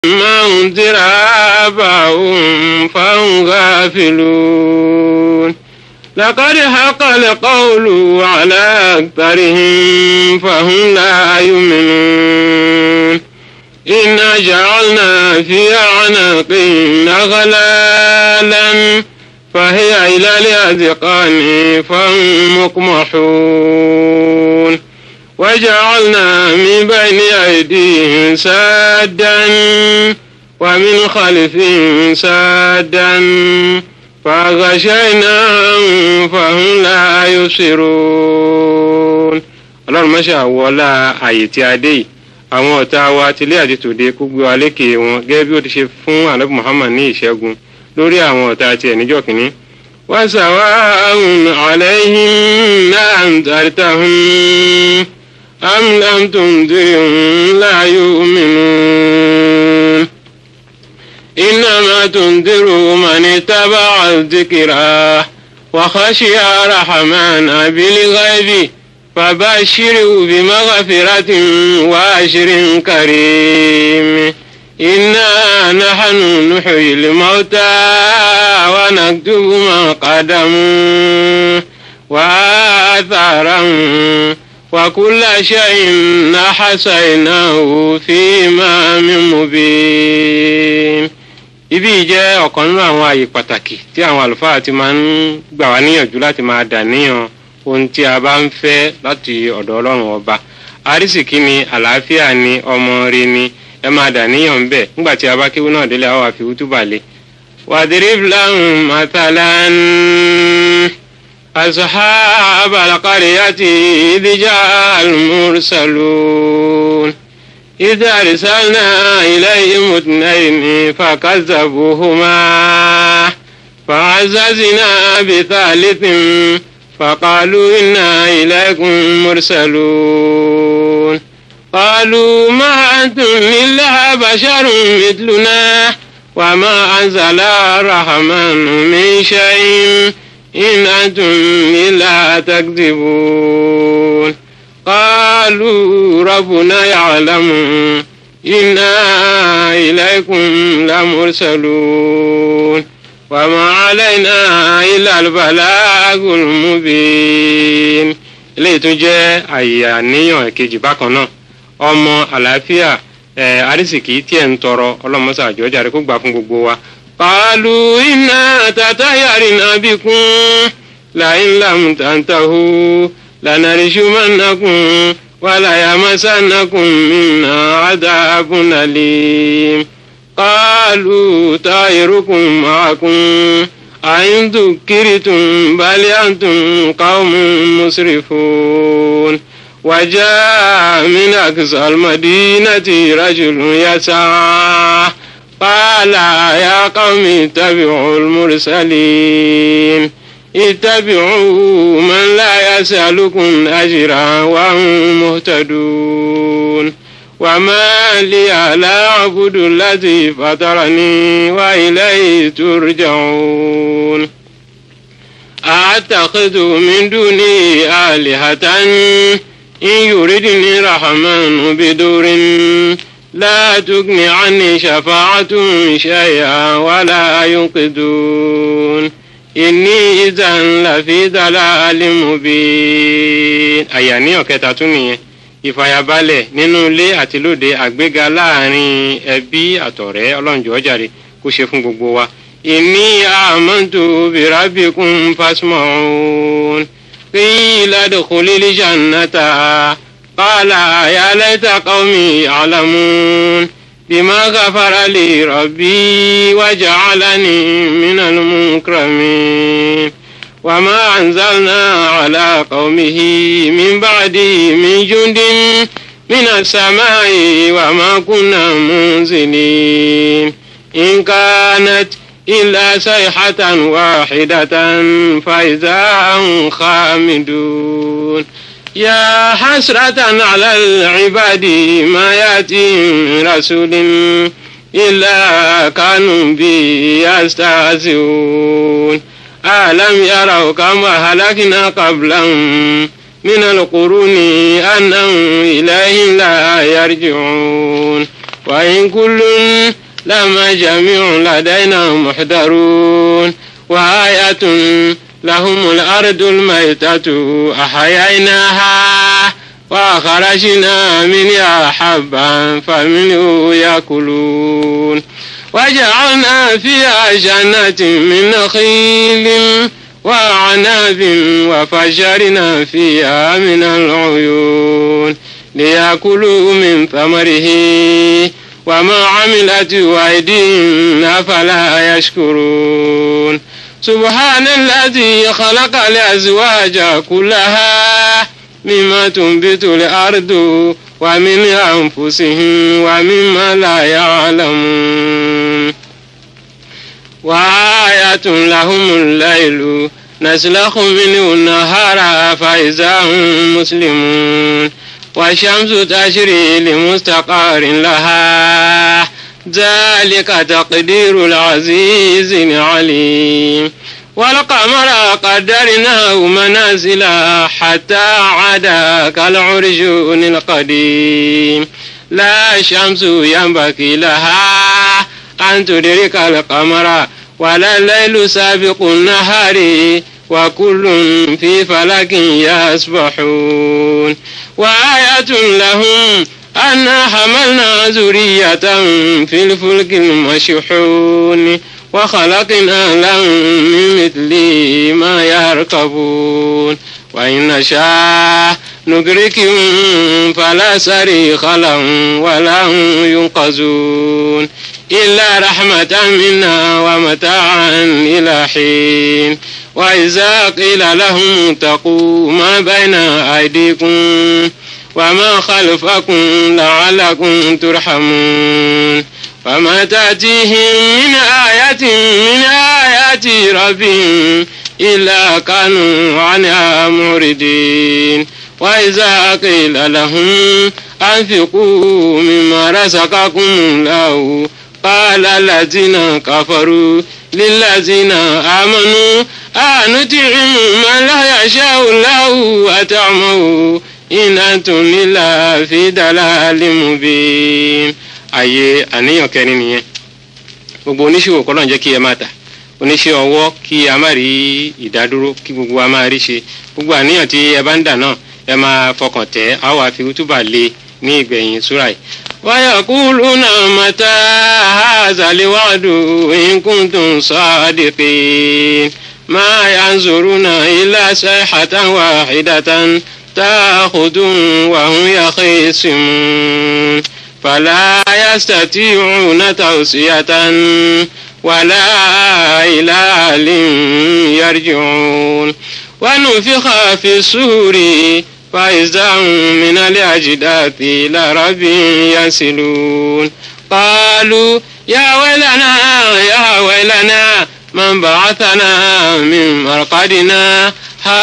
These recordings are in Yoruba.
ما أنذر آباؤهم فهم غافلون لقد حق القول على أكثرهم فهم لا يؤمنون إنا جعلنا في أعناقهم أغلالا فهي إلى الأذقان فهم مقمحون وجعلنا من بين أيديهم سادا ومن خلفهم سادا فغشيناهم فهم لا يبصرون ọlọ́run mọ́ṣẹ́ àwọlá àyè tí a dé yìí àwọn ọ̀tá wa tilé àti tòde kó gbé wa lékè wọn gẹ́gẹ́ bí ó ti ṣe fún anabi muhammad ní ìṣẹ́gun lórí àwọn ọ̀tá tiẹ̀ níjọ́ kìíní. wọ́n sàwá ahùn àlẹ́yìn náà ń tàrítàhùn am lam tundirhum la yu'minun. إنما تنذر من اتبع الذكرى وخشي الرحمن بالغيب فبشره بمغفرة وأجر كريم إنا نحن نحيي الموتى ونكتب ما قدموا وآثارهم وكل شيء أحصيناه في إمام مبين ibi jẹ́ ọ̀kan nínú àwọn àyè pàtàkì tí àwọn àlùfáà ti máa ń gbà wá níyànjú láti máa dà níyàn ohun tí a bá ń fẹ́ láti ọ̀dọ̀ ọlọ́run ọba àrísìkí ni àlàáfíà ni ọmọ rẹ ni ẹ máa dà níyàn ń bẹ̀ nígbà tí a bá kéwú náà délé àwọn àfi wútúbà lé. wàdìrí lahum matalan ashab alqaryati idija almursalun. إذ أرسلنا إليهم اثنين فكذبوهما فعززنا بثالث فقالوا إنا إليكم مرسلون قالوا ما أنتم إلا بشر مثلنا وما أنزل الرحمن من شيء إن أنتم إلا تكذبون قالوا ربنا يعلم إنا إليكم لمرسلون وما علينا إلا البلاغ المبين eléyìí tún jẹ́ àyè àníyàn èkejì bákan náà ọmọ àlàáfíà ẹ arísìkí tí ẹ̀ ń tọrọ ọlọ́mọṣà àjọjà rẹ kó gbà fún gbogbo wa. قالوا إنا تطيرنا بكم لئن لم تنتهوا لنرجمنكم وليمسنكم منا عذاب أليم قالوا طائركم معكم أئن ذكرتم بل أنتم قوم مسرفون وجاء من أقصى المدينة رجل يسعى قال يا قوم اتبعوا المرسلين اتبعوا من لا يسألكم أجرا وهم مهتدون وما لي لا أعبد الذي فطرني وإليه ترجعون أتخذ من دوني آلهة إن يردني الرحمن بدور لا تغن عني شفاعتهم شيئا ولا ينقذون inni izan lafi dalali mubin àyàníyàn kẹta tún nìyẹn ìfàyàbalẹ̀ nínú ilé àti lóde àgbéga láàrin ẹbí àtọ̀rẹ́ ọlọ́njọ́ jàre kó ṣe fún gbogbo wa. inni amantu birabikum fasma'un qila dukhulil jannata qala ya laita qaumi ya'lamun. بما غفر لي ربي وجعلني من المكرمين وما أنزلنا على قومه من بعده من جند من السماء وما كنا منزلين إن كانت إلا صيحة واحدة فإذا هم خامدون يا حسرة على العباد ما يأتي من رسول إلا كانوا به يستهزئون ألم يروا كما هلكنا قبلهم من القرون أنهم إليهم لا يرجعون وإن كل لما جميع لدينا محضرون وآية لهم الأرض الميتة أحييناها وأخرجنا منها حبا فمنه يأكلون وجعلنا فيها جنات من نخيل وعناب وفجرنا فيها من العيون ليأكلوا من ثمره وما عملت أيديهم أفلا يشكرون سبحان الذي خلق الأزواج كلها مما تنبت الأرض ومن أنفسهم ومما لا يعلمون وآية لهم الليل نسلخ منه النهار فإذا هم مسلمون والشمس تجري لمستقر لها ذلك تقدير العزيز العليم والقمر قدرناه منازل حتى عاد كالعرجون القديم لا شمس ينبغي لها أن تدرك القمر ولا الليل سابق النهار وكل في فلك يسبحون وآية لهم أنا حملنا ذرية في الفلك المشحون وخلقنا لهم من مثله ما يركبون وإن نشاء ندركهم فلا صريخ لهم ولا هم ينقذون إلا رحمة منا ومتاعا إلى حين وإذا قيل لهم اتقوا ما بين أيديكم وما خلفكم لعلكم ترحمون وما تأتيهم من آية من آيات ربهم إلا كانوا عنها معرضين وإذا قيل لهم أنفقوا مما رزقكم الله قال الذين كفروا للذين آمنوا أنطعم من لا يشاء الله أطعمه إن أنتم إلا في ضلال مبين àyè àníyàn kẹrin nìyẹn gbogbo oníṣòwò kọ́ ló ń jẹ́ kí ẹ máa tà oníṣẹ́ ọwọ́ kí a má rí ìdádúró kí gbogbo wa máa rí ṣe gbogbo àníyàn tí ẹ bá ń dà náà ẹ máa fọkàn tẹ̀ á wà fi túbà lé ní ìgbẹ̀yìn súrà yìí. ويقولون متى هذا الوعد إن كنتم صادقين ما ينظرون إلا صيحة واحدة تأخذهم وهم يخيصمون فلا يستطيعون توصية ولا إلى أهل يرجعون ونفخ في السور فإذا هم من الأجداث إلى رب يصلون قالوا يا ويلنا يا ويلنا من بعثنا من مرقدنا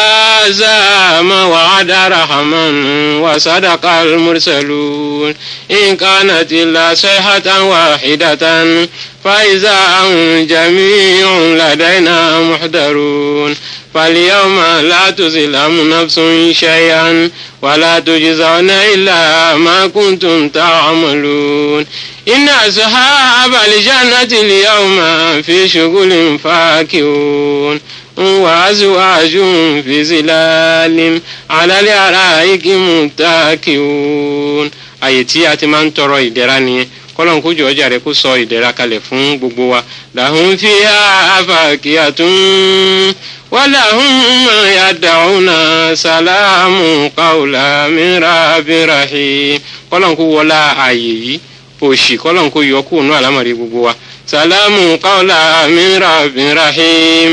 هذا ما وعد رحمن وصدق المرسلون إن كانت إلا صيحة واحدة فإذا هم جميع لدينا محضرون فاليوم لا تظلم نفس شيئا ولا تجزون إلا ما كنتم تعملون إن أصحاب الجنة اليوم في شغل فاكهون وأزواج في ظلال على الأرائك متكئون àyè tí a ti máa ń tọrọ ìdẹ̀ra nìyẹn kọ́lọ́n kó jọ ọjà rẹ̀ kó sọ ìdẹ̀ra kalẹ̀ fún gbogbo wa làhùn fi àfàkìyàtún wàlàhùn yàdàúnà sàlámù kàwùlà mìíràbìràhì kọ́lọ́n kó wọlá àyè yìí òṣì kọ́lọ́n kó yọ kúrò ní àlámọ̀rí gbogbo wa sàlámù kàwùlà mìíràbìràhì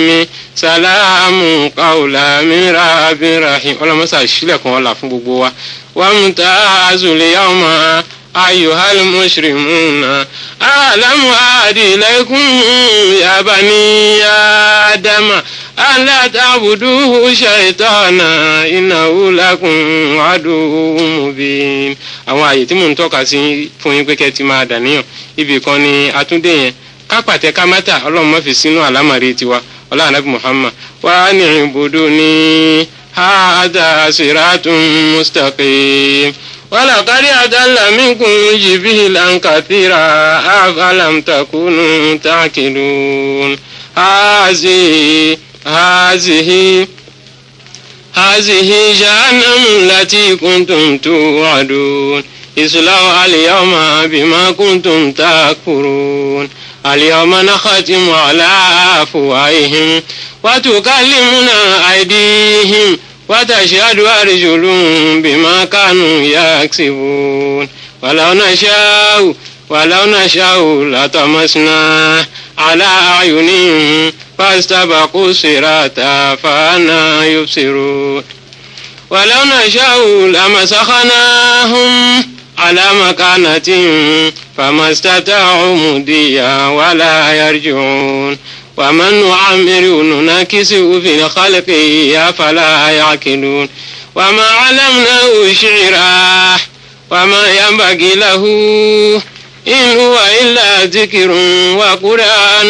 sàlámù kàwùlà mìíràbìràhì ọlọ́mọsà sílẹ̀kùn ọ̀la fún gbogbo wa wàmùtàzùlẹ̀ yàwùmá. أيها المشرمون ألم أعد إليكم يا بني آدم ألا تعبدوه شيطانا إنه لكم عدو مبين àwọn àyè tí mò ń tọ́ka sí fún yín pé kẹ́ ti máa dàníyàn ibì kan ni àtúndé yẹn kápàtẹ kámátà ọlọ́run má fi sínú àlámàrí tiwa ọlọ́run anábì muhammad wà ní ibùdó ní هذا صراط مستقيم ولقد أضل منكم جبلا كثيرا أفلم تكونوا تعقلون هذه هذه هذه جهنم التي كنتم توعدون اصلوا اليوم بما كنتم تكفرون اليوم نختم على أفواههم وتكلمنا أيديهم وتشهد أرجلهم بما كانوا يكسبون ولو نشاء ولو نشاء لطمسنا على أعينهم فاستبقوا الصراط فأنا يبصرون ولو نشاء لمسخناهم على مكانتهم فما استطاعوا مديا ولا يرجعون ومن نعمر ننكسه في الخلق أفلا يعقلون وما علمناه شعرا وما ينبغي له إن هو إلا ذكر وقرآن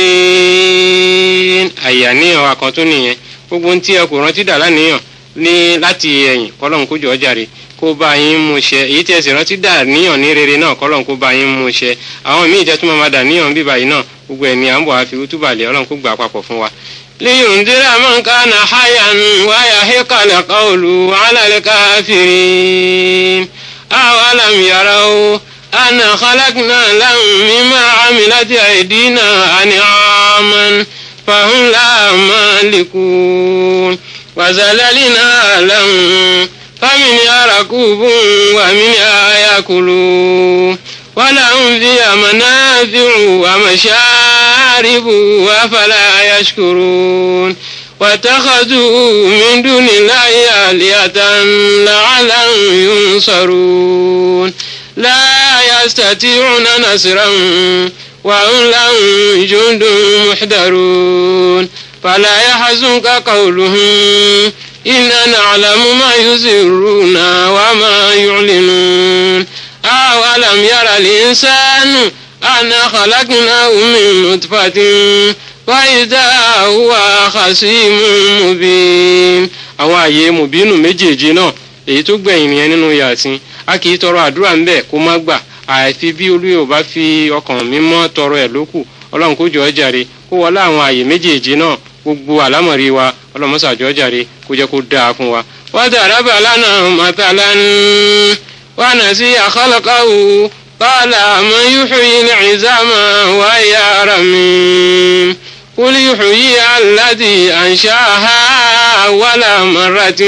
مبين àyàníyàn wa kan tó nìyẹn gbogbo ohun tí ẹ kò rántí dà lánìyàn ní láti ẹ̀yìn kọ́lọ́n kó jọ jàre kó bá yín mú ṣẹ èyí tí ẹ sì rántí dà níyàn ní rere náà kọ́lọ́n kó bá yín mú ṣẹ àwọn míì jẹ́ tó máa dà níyàn bíbá yìí náà gbogbo ẹ̀ ní à ń bọ̀ àfi útúbàlẹ̀ ọlọ́run kó gbà papọ̀ fún wa. لينذر من كان حيا ويحق القول على الكافرين أولم يروا أن خلقنا لهم مما عملت أيدينا أنعاما فهم لا مالكون وزللنا لهم فمنها ركوب ومنها يأكلون ولهم فيها منافع ومشارب أفلا يشكرون واتخذوا من دون الله آلهة لعلهم ينصرون لا يستطيعون نصرا وهم لهم جند محضرون فلا يحزنك قولهم إنا نعلم ما يسرون وما يعلنون أولم يرى الإنسان أنا خلقناه من نطفة وإذا هو خصيم مبين àwọn àyè mùbínú méjèèjì náà èyí tó gbẹ̀yìn nìyẹn nínú yàtìn a kì í tọrọ àdúrà ń bẹ̀ kó má gbà àìfi bí olúyò bá fi ọkàn mímọ́ tọrọ ẹ̀ lókù ọlọ́run kó jọ ọ́ jàre kó wọlé àwọn àyè méjèèjì náà gbogbo àlámọ̀rí wa ọlọ́run mọ́sà jọ ọ́ jàre kó jẹ́ kó dáa fún wa. wọ́n ti àdábà lánàá màtàlán wọn nà sí àkọlọ́kọ́wù kọ́lá àmọ́ yúhùyí ní ìzámà wáyà ara mi. قل يحيي الذي أنشأها أول مرة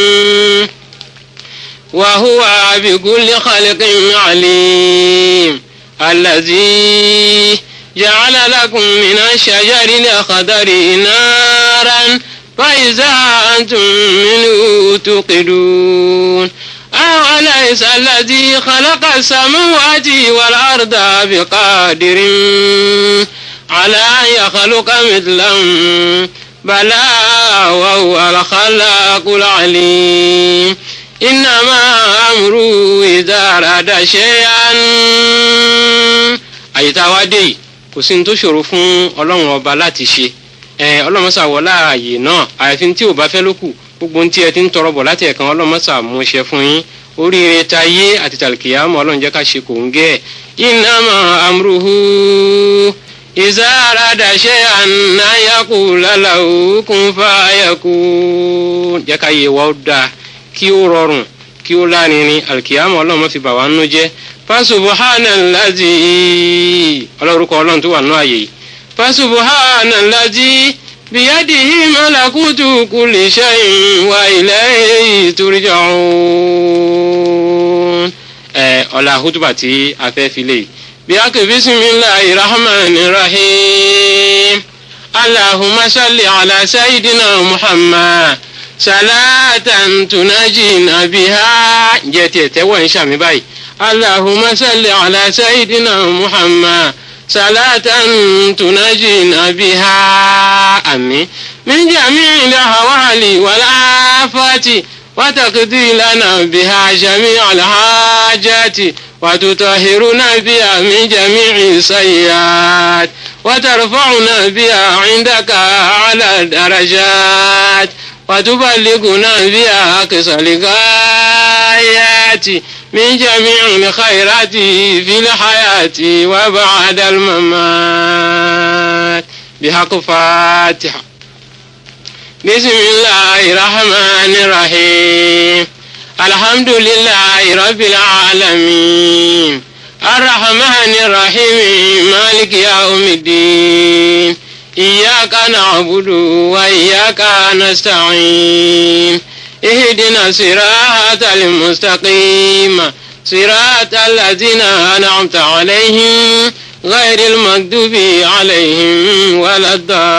وهو بكل خلق عليم الذي جعل لكم من الشجر الأخضر نارا فإذا أنتم منه توقدون أوليس الذي خلق السماوات والأرض بقادر على أن يخلق مثلهم بلى وهو الخلاق العليم إنما أمره إذا أراد شيئا àyíká wa dé yìí kò sí ní tó ṣòro fún ọlọ́run ọba láti ṣe ọlọ́run sà wọ láàyè náà àyàfi tí ò bá fẹ́ ló kù gbogbo ohun tí ẹ ti ń tọrọ bọ̀ láti ẹ̀kan ọlọ́run sà mú ṣe fún yín oríire ta yé àti tàlùkìyàmọ́ ọlọ́run jẹ́ ká ṣe kò ń gẹ́ ẹ̀ innama amruhu iza arada shay'an an yaqula lahu kun fayakun jẹ́ ká yé wa ó dáa kí ó rọrùn kí ó lárinrin àlùkìyàmọ́ ọlọ́run má fi bà wá nú jẹ́ fasubuhanallazi ọlọ́rùkọ ọlọ́run tó wà nú àyè yìí fasubuhanallazi biyadihi malakutu kulli shay'in wa ilayhi turja'un. ẹ ọ̀la hutuba tí a fẹ́ fi lè bí a kò bisimilahi rahmani rahim allahumma salli ala sayidina muhammad salatan tunajina biha jẹ́ tiẹ̀ tẹ́wọ́ ń ṣàmì báyìí. اللهم صل على سيدنا محمد صلاة تنجينا بها أمين من جميع الأهوال والآفات وتقضي لنا بها جميع الحاجات وتطهرنا بها من جميع السيئات وترفعنا بها عندك على الدرجات وتبلغنا بها أقصى الغايات الآيات من جميع الخيرات في الحياة وبعد الممات بحق فاتحة بسم الله الرحمن الرحيم الحمد لله رب العالمين الرحمن الرحيم مالك يوم الدين إياك نعبد وإياك نستعين اهدنا صراط المستقيم صراط الذين أنعمت عليهم غير المكذوب عليهم ولا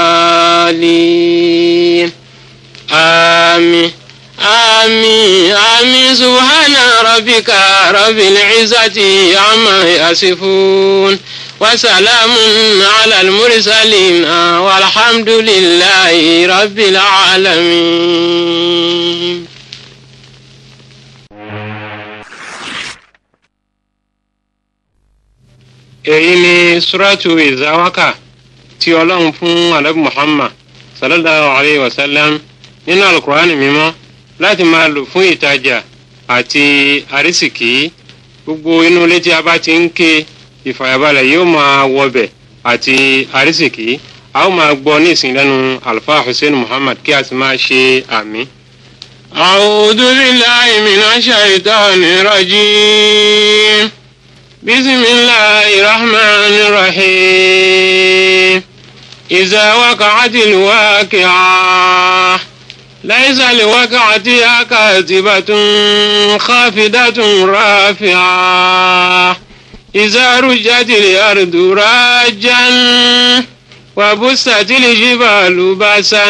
الضالين آمين آمين آمين سبحان ربك رب العزة عما يصفون وسلام على المرسلين والحمد لله رب العالمين èyí ni suratu ìzáwákà tí ọlọ́run fún alẹ́ muhammad sallallahu alayhi wa sallam nínú alukur'ani mímọ́ láti máa lò fún ìtajà àti àrísìkí gbogbo inú ilé tí a bá ti ń ké ìfàyàbalẹ̀ yóò máa wọbẹ̀ àti àrísìkí a ó máa gbọ́ ní ìsìn lẹ́nu alfa hussein muhammad kí a sì máa ṣe àmì. أعوذ بالله من الشيطان الرجيم بسم الله الرحمن الرحيم إذا وقعت الواقعة ليس لوقعتها كاذبة خافضة رافعة إذا رجت الأرض راجا وبست الجبال بسا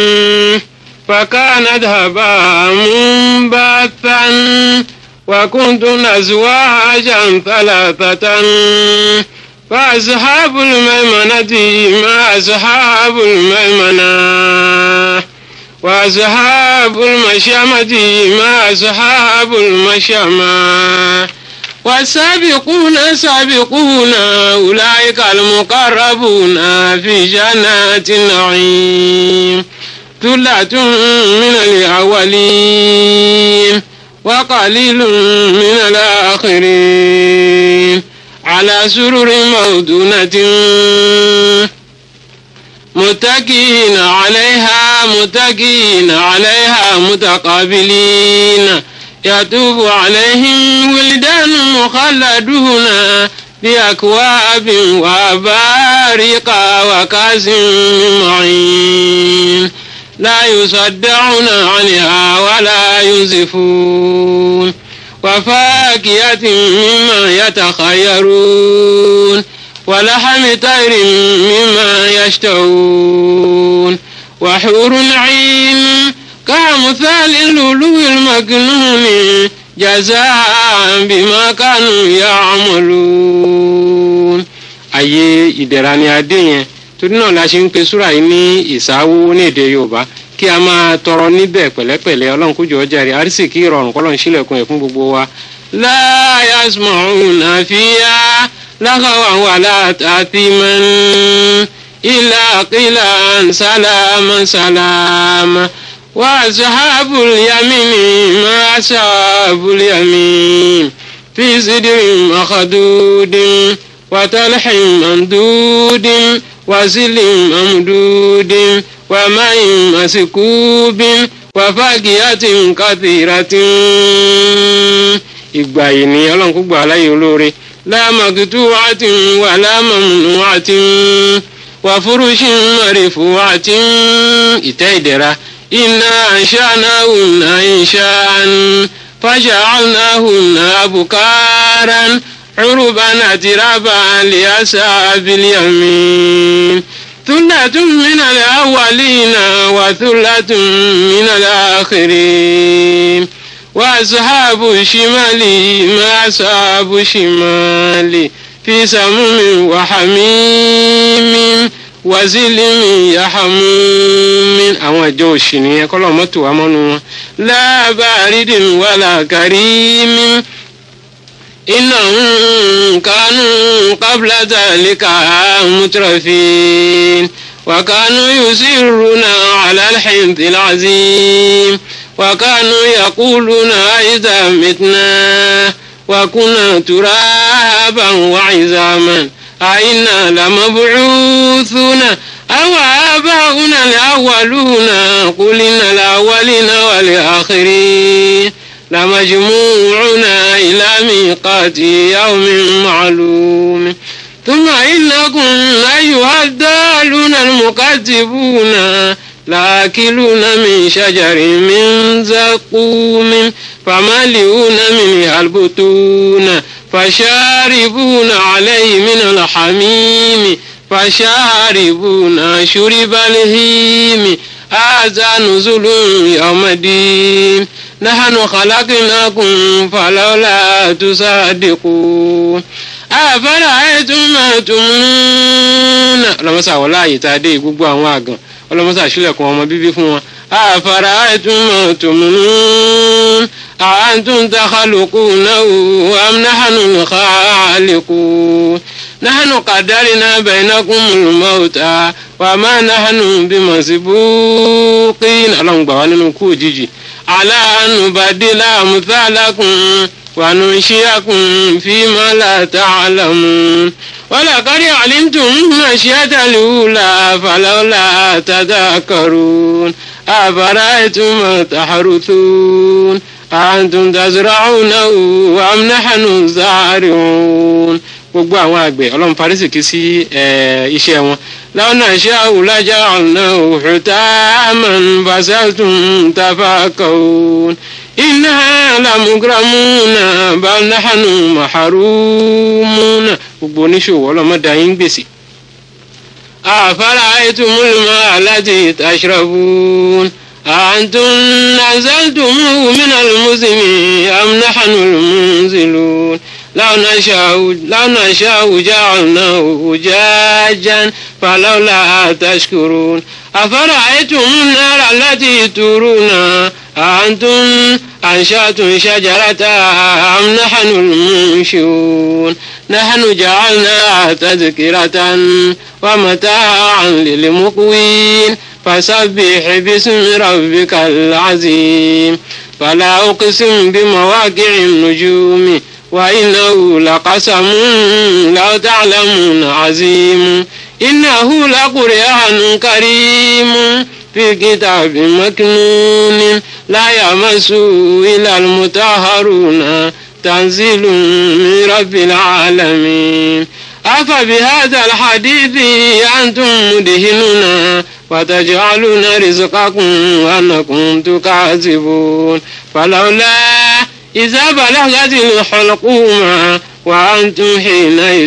فكانت هباء منبثا وكنتم أزواجا ثلاثة فأصحاب الميمنة ما أصحاب الميمنة وأصحاب المشأمة ما أصحاب المشأمة والسابقون السابقون أولئك المقربون في جنات النعيم ثلة من الأولين وقليل من الآخرين على سرر موضونة متكئين عليها متكئين عليها متقابلين يطوف عليهم ولدان مخلدون بأكواب وأباريق وكاس من معين لا يصدعون عنها ولا ينزفون وفاكهة مما يتخيرون ولحم طير مما يشتهون وحور عين كمثال اللؤلؤ المكنون جزاء بما كانوا يعملون ayé ìdẹ̀ra ni adé yẹn torí náà la ṣe ń pe súrà yìí ní ìsáwó ní èdè yorùbá kí a máa tọrọ níbẹ̀ pẹ̀lẹ́pẹ̀lẹ́ ọlọ́run kójú ọjà rẹ̀ àrísìkí ìrọ̀rùn kọ́lọ́run sílẹ̀kùn ẹ̀ fún gbogbo wa. láyà sùmọ̀ọ́hún àfíà lákàwá wà látàtìmọ́n ilà kílà sálámà sálámà wà sàhábùl yamini má sàhábùl yamin fi sídìrì màkàdúdìn wàtàlẹ́hìn màdúdìn wàsílì màmúdúdìn. وماء مسكوب وفاكهة كثيرة ìgbà yìí ni ọlọ́run kó gbà láyé olóore lámàkìtú àti wà lámàmùnú àti wà fúrúṣì mọ̀rẹ̀fù àti ìtẹ́ ìdẹ̀ra iná àṣànáhùnà ìṣàn fàṣàánáhùnà àbùkárán عربا أترابا لأصحاب اليمين ثلة من الأولين وثلة من الآخرين وأصحاب الشمال ما أصحاب الشمال في سموم وحميم وزل يحموم àwọn ìjọ òsì nìyẹn kọ́ lọ́mọ́ tó wá mọ́nu wọn lábàárídìn wàlà kàrímì إنهم كانوا قبل ذلك مترفين وكانوا يسرون على الحنث العظيم وكانوا يقولون إذا متنا وكنا ترابا وعظاما أئنا لمبعوثون أو آباؤنا الأولون قل إن الأولين والآخرين لمجموعون إلى ميقات يوم معلوم ثم إنكم أيها الضالون المكذبون لآكلون من شجر من زقوم فمالئون منها البطون فشاربون عليه من الحميم فشاربون شرب الهيم هذا نزل يوم الدين نحن خلقناكم فلولا تصدقون أفرأيتم ما تمنون ọlọmọsà wọlé àyè tá a dé gbogbo àwọn àgàn ọlọmọsà sílẹ̀kùn ọmọ bíbí fún wọn أفرأيتم ما تمنون أأنتم تخلقونه أم نحن الخالقون نحن قدرنا بينكم الموت وما نحن بمسبوقين ọlọ́run gbà wá nínú kú òjijì على أن نبدل أمثالكم وننشئكم فيما لا تعلمون ولقد علمتم النشأة الأولى فلولا تذكرون أفرأيتم ما تحرثون أأنتم تزرعونه أم نحن الزارعون gbogbo àwọn àgbẹ̀ ọlọ́run parísìkí sí iṣẹ́ wọn láwọn náà ṣe àwùlájà ọ̀nà òhùtá àmọ̀nbàṣẹ́tún tafakọ̀ọ́n iná làmúgírámúnà bánáhánù màhárùmúnà gbogbo oníṣòwò ọlọ́mọdé ayé ń gbèsè. àfárá ètò múlùmọ́ aláti tàṣírọ̀bùn àǹtún nàzẹ́tùmù mínà lùmùsìmì àmúnáhánù lùmùsìlùn. لو نشاء لو نشاء جعلناه أجاجا فلولا تشكرون أفرأيتم النار التي ترون أأنتم أنشأتم شجرتها أم نحن المنشئون نحن جعلناها تذكرة ومتاعا للمقوين فسبح باسم ربك العظيم فلا أقسم بمواقع النجوم وإنه لقسم لو تعلمون عظيم إنه لقرآن كريم في كتاب مكنون لا يمسه إلا المطهرون تنزيل من رب العالمين أفبهذا الحديث أنتم مدهنون وتجعلون رزقكم أنكم تكذبون فلولا إذا بلغت الحلقوم وأنتم حينئذ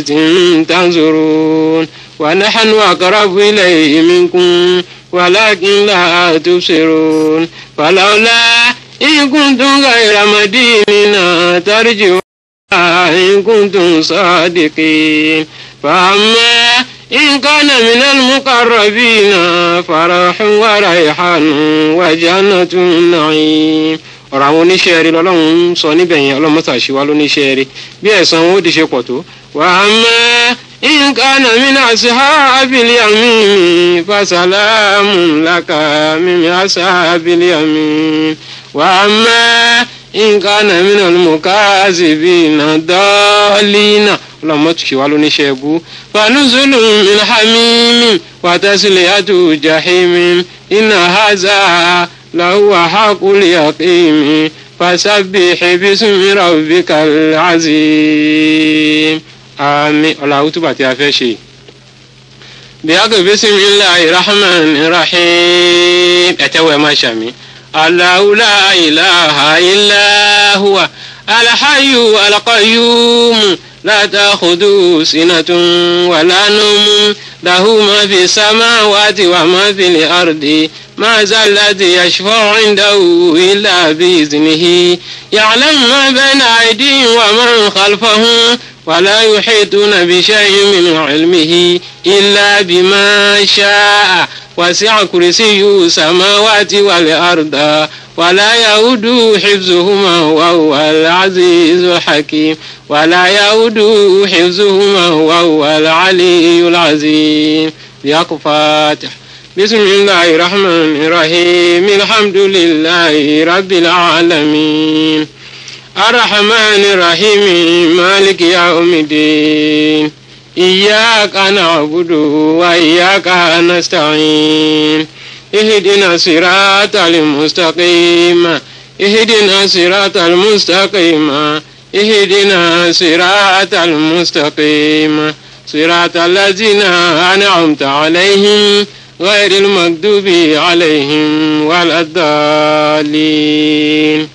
تنظرون ونحن أقرب إليه منكم ولكن لا تبصرون فلولا إن كنتم غير مدينين ترجعون إن كنتم صادقين فأما إن كان من المقربين فرح وريحان وجنة النعيم ọ̀rọ̀ àwọn oníṣẹ́ rí lọ́lọ́run ń sọ níbẹ̀ yẹn ọlọ́mọ́sà ṣe wá lóníṣẹ́ rí bí ẹ̀san wọn ó di ṣe pọ̀ tó. wà á mẹ́ nǹkan àmìnà sí hábìlì àmì fàṣàlámù làkà mímí àṣàbìlì àmì. wà á mẹ́ nǹkan àmìnà mùkásìbì náà dọ́ọ̀lìnà ọlọ́mọ́tò ṣe wá lóníṣẹ́ bú. fanuzulu min hamimi wàtẹ́sílẹ̀ jahimi iná haza. لهو حق اليقين فسبح باسم ربك العظيم àmín ọ̀làwù túbà tí a fẹ́ ṣe. bíyàgò bisimilahi rahman rahim ẹ̀tẹ́wọ̀ ẹ̀ máa ṣàmì. Allahu la ilaha illa huwa alhayyu alqayyum la ta'khudhuhu sinatun wala nawmun lahu ma fi samawati wa ma fil ardi. ما ذا الذي يشفع عنده إلا بإذنه يعلم ما بين أيديهم ومن خلفهم ولا يحيطون بشيء من علمه إلا بما شاء وسع كرسيه السماوات والأرض ولا يؤود حفظهما وهو العزيز الحكيم ولا يؤود حفظهما وهو العلي العظيم يا فاتح بسم الله الرحمن الرحيم الحمد لله رب العالمين الرحمن الرحيم مالك يوم الدين إياك نعبد وإياك نستعين اهدنا الصراط المستقيم اهدنا الصراط المستقيم اهدنا الصراط المستقيم صراط الذين أنعمت عليهم غير المغضوب عليهم ولا الضالين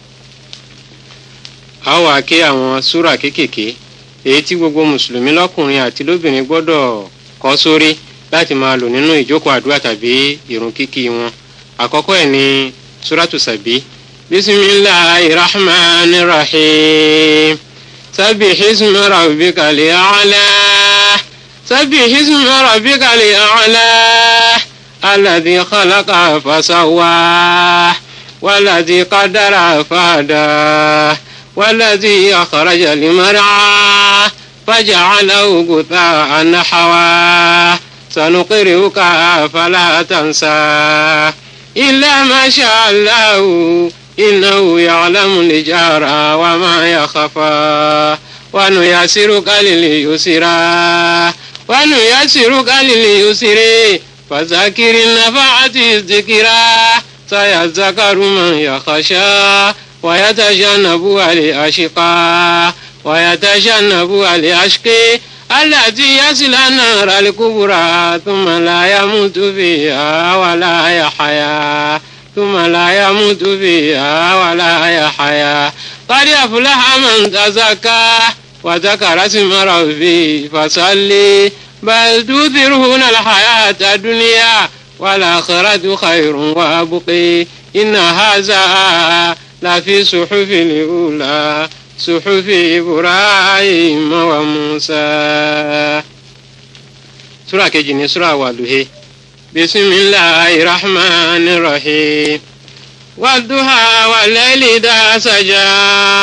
a wá ké àwọn súrà kéékèèké èyí tí gbogbo mùsùlùmí lọ́kùnrin àti lóbìnrin gbọ́dọ̀ kọ́ sórí láti máa lò nínú ìjókòó àdúrà tàbí ìrun kíkí wọn àkọ́kọ́ ẹ̀ ní súràtù sàbí bisimilahi rahman rahim sábì hismi rabbika li a'la sábì hismi rabbika li a'la alladhi khalaqa fasawwa walladhi qadara fahada. والذي أخرج المرعى فجعله غثاء نحوا سنقرئك فلا تنسى إلا ما شاء الله إنه يعلم الجهر وما يخفى ونيسرك لليسرى ونيسرك لليسر فذكر النفعة الذكرى سيذكر من يخشى ويتجنبها الأشقى ويتجنبها الأشقي الذي يصل النار الكبرى ثم لا يموت فيها ولا يحيا ثم لا يموت فيها ولا يحيا قد أفلح من تزكى وذكر اسم ربه فصلي بل تؤثرون الحياة الدنيا والآخرة خير وأبقي إن هذا لفي صحف الأولى صحف إبراهيم وموسى سورة كجني سورة والوهي بسم الله الرحمن الرحيم والضحى والليل إذا سجى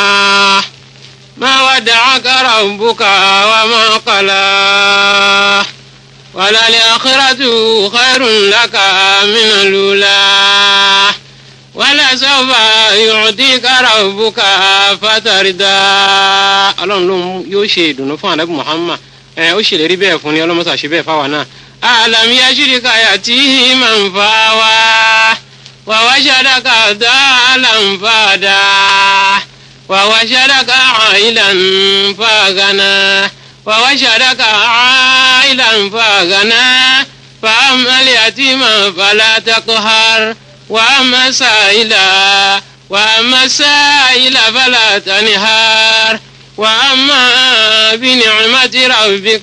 ما ودعك ربك وما قلى وللآخرة خير لك من الأولى ولسوف يعطيك ربك فترضى ọlọ́run ló yóò ṣe ìdùnnú fún ànábì muhammad ẹ ó ṣèlérí bẹ́ẹ̀ fún ni ọlọ́mọṣà ṣe bẹ́ẹ̀ fáwa náà. alam yashirika yatihi man fawa wa wajadaka dalan fada wa wajadaka ailan fagana wa wajadaka ailan fagana fa amal yatima fala taqhar. وأما سائلا وأما سائل فلا تنهار وأما بنعمة ربك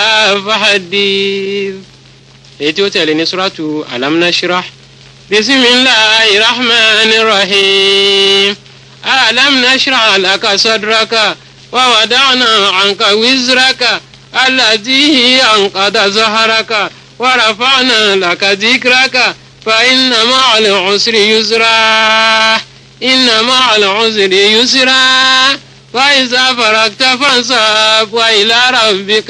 فحدث èyí tí ó tẹ̀lé ní suratu alam nashrah bisimilahi rahman rahim alam nashrah laka sadraka wa wada'na anka wizraka allati anqada zaharaka wa rafa'na laka dhikraka فإن مع العسر يسرا إن مع العسر يسرا فإذا فرغت فانصب وإلى ربك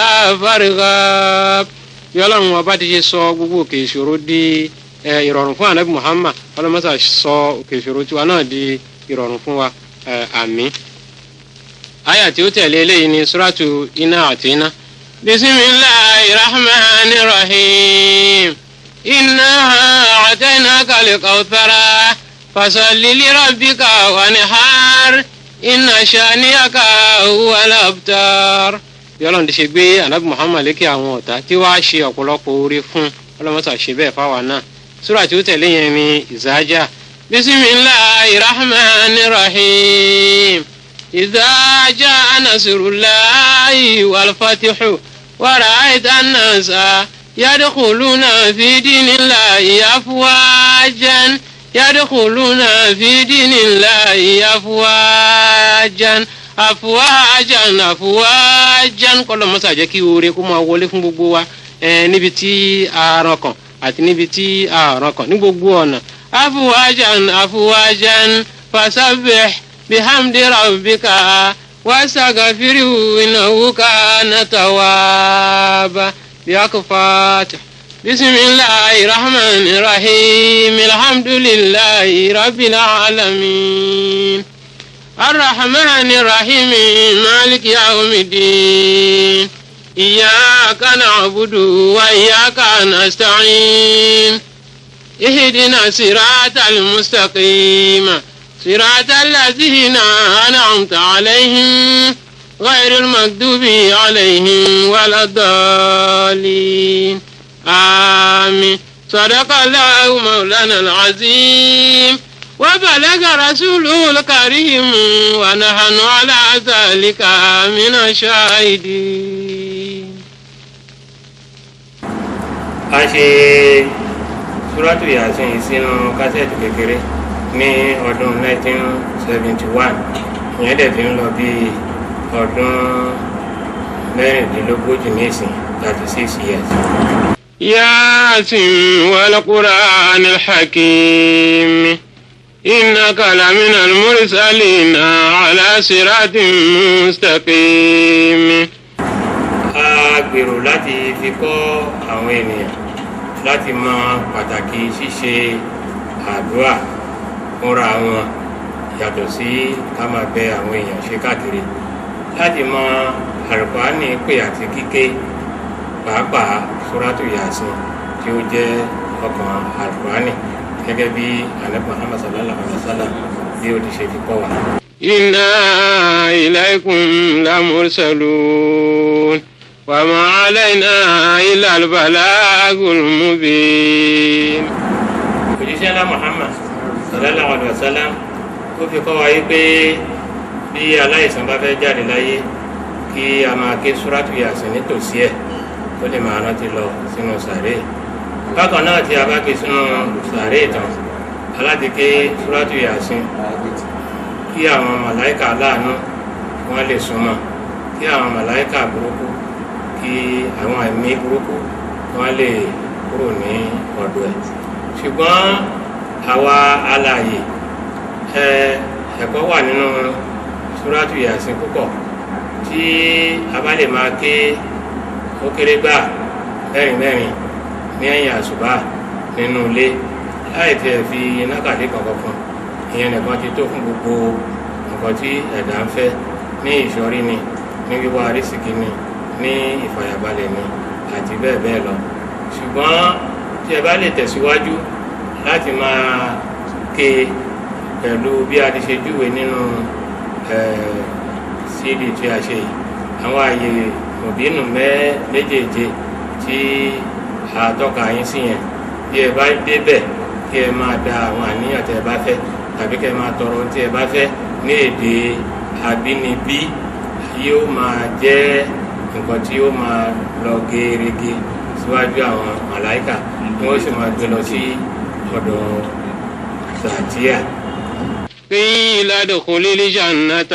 فارغب yọlọ́run wa bá ti ṣe sọ gbogbo òkè ìṣòro di ìrọ̀rùn fún anabi muhammad ọlọ́mọṣà sọ òkè ìṣòro tiwa náà di ìrọ̀rùn fún wa àmín. àyà tí ó tẹ̀lé eléyìí ni suratu iná àti iná. bisimilahi rahman rahim. إنا أعطيناك الكوثر فصل لربك وانحر إن شانئك هو الأبتر yọlọ́run ti ṣe gbé anabi muhammad lékè àwọn ọ̀tá tí wàá ṣe ọ̀pọ̀lọpọ̀ oore fún ọlọ́mọta ṣe bẹ́ẹ̀ fáwa náà sura tí ó tẹ̀lé yẹn ni ìzájà bisimilahi rahman rahim ìzájà nasirulahi walfatihu wàrà àìtàn náà sáà. يدخلون في دين الله أفواجا يدخلون في دين الله أفواجا أفواجا أفواجا kọlọ mọsá jẹ́ kí oore kó máa wọlé fún gbogbo wa níbi tí àárọ̀ kan àti níbi tí àárọ̀ kan ní gbogbo ọ̀nà أفواجا أفواجا فسبح بحمد ربك واستغفره إنه كان توابا بياك فاتح بسم الله الرحمن الرحيم الحمد لله رب العالمين الرحمن الرحيم مالك يوم الدين إياك نعبد وإياك نستعين اهدنا الصراط المستقيم صراط الذين أنعمت عليهم غير المكذوب عليهم ولا الضالين آمين صدق الله مولانا العظيم وبلغ رسوله الكريم ونحن على ذلك من الشاهدين a ṣe súrátù yasin yìí sínú kásẹ̀tì kékeré ní ọdún 1971 ìyẹn dẹ̀ fi ń lọ bí ọdún mẹ́rìndínlógójì nísìn 36 years. ياسين والقرآن الحكيم إنك لمن المرسلين على صراط مستقيم a gbèrò láti fi kọ́ àwọn ènìyàn láti mọ pàtàkì ṣíṣe àdúrà fúnra wọn yàtọ̀ sí ká máa bẹ àwọn èèyàn ṣe káàkiri láti mọ àlùkùránì pè àti kíké pàápàá suratu yasin tí ó jẹ́ ọkàn àlùkùránì gẹ́gẹ́ bí anabi muhammad sallallahu alaihi wa sallam bí ó ti ṣe fi kọ́ wa. إنا إليكم لمرسلون وما علينا إلا البلاغ المبين òjíṣẹ́ ńlá muhammad sallallahu alaihi wa sallam ó fi kọ́ wa yí pé bí aláìsàn bá fẹ́ jáde láyé kí a máa ké suratu yasin nítòsí ẹ̀ ó lè máa rántí lọ sínú sàréè bákan náà tí a bá ké sínú sàréè tán aláti ké suratu yasin kí àwọn màláìka aláàánú wọn lè súnmọ́ kí àwọn màláìka burúkú kí àwọn ẹ̀mí burúkú wọn lè kúrò ní ọ̀dọ̀ ẹ̀ ṣùgbọ́n àwa alààyè ẹ ẹ̀kọ́ wà nínú súrátù yàsín púpọ̀ tí a bá lè máa ké ó kéré gbà mẹ́rin mẹ́rin ní ẹ̀yìn àṣùbà nínú ilé láì tiẹ̀ fi nákàdé kankan fún ìyẹn nìkan ti tó fún gbogbo nǹkan tí ẹ̀dá ń fẹ́ ní ìṣọ́rí ni ní wíwá arísìkí ni ní ìfàyàbalẹ̀ ni àti bẹ́ẹ̀ bẹ́ẹ̀ lọ ṣùgbọ́n tí ẹ bá lè tẹ̀síwájú láti máa ké pẹ̀lú bí a ti ṣe júwe nínú cd tí a ṣe yìí àwọn àyè òbínú mẹ́ méjèèje tí a tọ́ka yín sí yẹn bí ẹ bá débẹ̀ kí ẹ máa da àwọn àníyàn tí ẹ bá fẹ́ tàbí kí ẹ máa tọrọ ohun tí ẹ bá fẹ́ ní èdè àbínibí yóò máa jẹ́ nǹkan tí yóò máa lọ gerege síwájú àwọn màláìkà tí wọ́n sì máa gbé lọ sí ọ̀dọ̀ sàtíà. قيل ادخل الجنة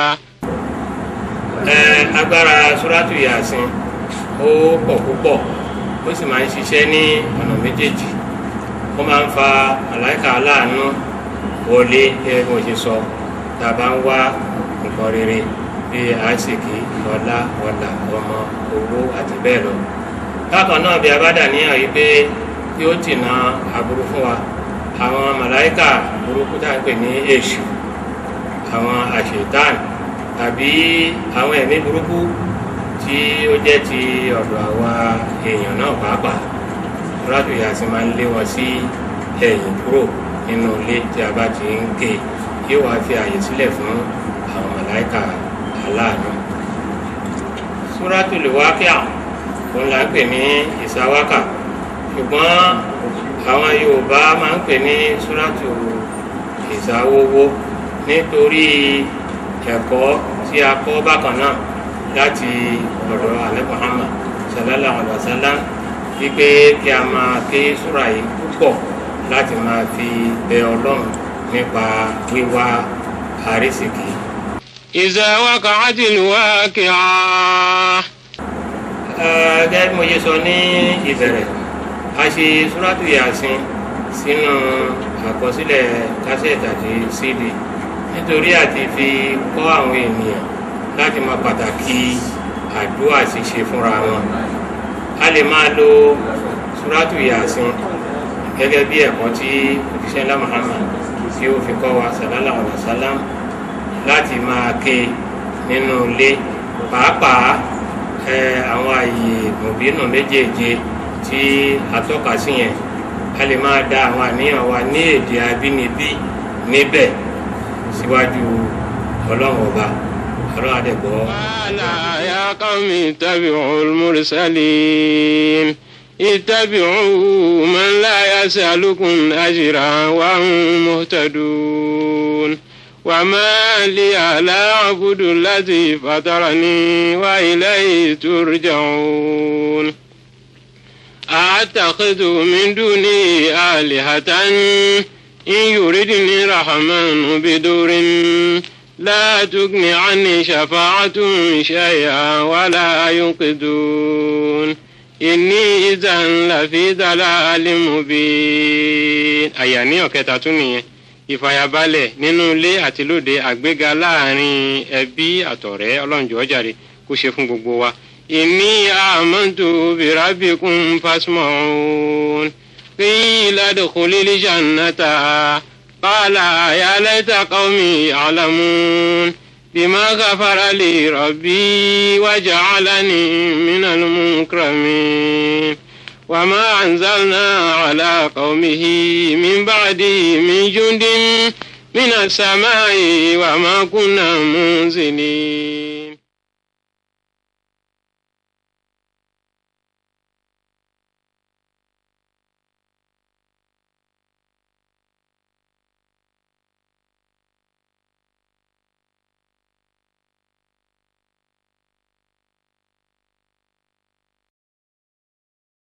ẹ agbára suratu yasin ó pọ̀ púpọ̀ ó sì máa ń ṣiṣẹ́ ní ọ̀nà méjèèjì ó máa ń fa màláìkà aláàánú wọlé gẹ́gẹ́ bí mo ṣe sọ tá a bá ń wá nǹkan rere bíi àásìkí ọlá ọlà ọmọ owó àti bẹ́ẹ̀ lọ bákan náà bí a bá dà níyàn yìí pé kí ó tìǹà aburú fún wa àwọn màláìkà burúkú tá à ń pè ní èṣù àwọn àṣetán tàbí àwọn ẹ̀mí burúkú tí ó jẹ́ ti ọ̀dọ̀ àwa èèyàn náà pàápàá rádù yà sí máa ń lé wọn sí ẹ̀yìn kúrò nínú ilé tí a bá ti ń ké yóò wá fi àyè sílẹ̀ fún àwọn màláìkà aláàánú. Suratul Waqi'a òun là ń pè ní ìsáwákà ṣùgbọ́n àwọn Yorùbá máa ń pè ní súrátù ìsáwówó nítorí ẹ̀kọ́ tí a kọ́ bákan náà láti ọ̀dọ̀ alẹ́ Muhammad sallallahu alaihi wa sallam wípé kí a máa ké súra yìí púpọ̀ láti máa fi bẹ Ọlọ́run nípa wíwá àrísìkì. إذا وقعت الواقعة gẹ́gẹ́ bí mo ṣe sọ ní ìbẹ̀rẹ̀ a ṣe súrátù yàsín sínú àkọsílẹ̀ kásẹ̀tì àti cd nítorí àti fi kọ́ àwọn ènìyàn láti mọ pàtàkì àdúrà ṣíṣe fúnra wọn a lè máa lo súrátù yàsín gẹ́gẹ́ bí ẹ̀kọ́ tí òṣìṣẹ́ ńlá Muhammad tí ó fi kọ́ wa sallallahu alaihi wasallam láti máa ké nínú ilé pàápàá àwọn àyè mòbínú méjèèje tí a tọ́ka sí yẹn a lè máa da àwọn àníyàn wa ní èdè abínibí níbẹ̀ síwájú ọlọ́run ọba ọlọ́run àdẹ̀gbọ́. wàhálà ya qawmi ittabi'ul mursalin ittabi'u man la yas'alukum ajran wa hum muhtadun. وما لي لا أعبد الذي فطرني وإليه ترجعون أتخذ من دوني آلهة إن يردني الرحمن بدور لا تغن عني شفاعتهم شيئا ولا ينقذون إني إذا لفي ضلال مبين أياني وكتاتوني ìfàyàbalẹ̀ nínú ilé àti lóde àgbéga láàrin ẹbí àtọ̀rẹ́ ọlọ́njọ́ jàre kó ṣe fún gbogbo wa. ìní àmọ́tò bìrábìkún fásmọ́ọ̀n qila dukhulil jannata qala ya layta qawmi ya'lamun bima ghafara li rabbi waja'alani minal mukramin. وما أنزلنا على قومه من بعده من جند من السماء وما كنا منزلين